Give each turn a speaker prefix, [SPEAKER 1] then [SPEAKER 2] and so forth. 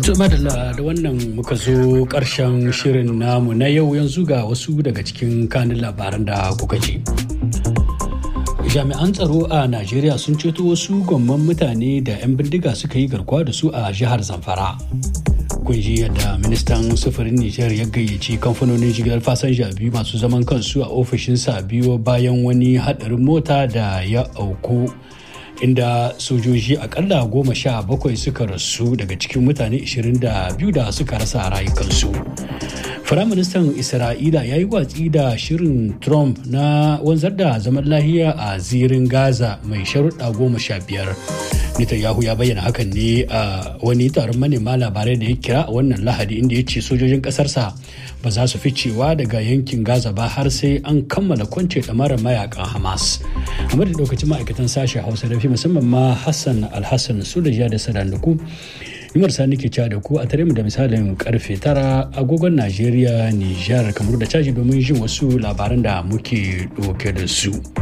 [SPEAKER 1] madalla da wannan muka zo ƙarshen shirin namu na yau yanzu ga wasu daga cikin kanin labaran da kuka ji. jami'an tsaro a najeriya sun ceto wasu gwamman mutane da 'yan bindiga suka yi garkuwa da su a jihar zamfara kun ji yadda ministan sufurin nijar ya gayyaci kamfanonin jigilar fasanja biyu masu zaman kansu a ofishinsa biyu bayan wani hadarin mota da ya auku inda sojoji akalla goma sha bakwai suka rasu daga cikin mutane 22 da suka rasa rayukansu Firaministan Isra'ila ya yi watsi da shirin Trump na wanzar da zaman lahiya a zirin Gaza mai sharuɗa goma sha biyar. Netanyahu ya bayyana hakan ne a wani taron manema labarai da ya kira a wannan lahadi inda ya ce sojojin ƙasarsa ba za su fi cewa daga yankin Gaza ba har sai an kammala kwance ɗamarar mayakan Hamas. A da lokacin ma'aikatan sashen Hausa da fi musamman ma Hassan Alhassan Sulaja da Sadanduku Yumar Sani ke cewa da ku a tare mu da misalin karfe tara agogon Najeriya, Nijar, kamar da caji domin jin wasu labaran da muke ɗauke da su.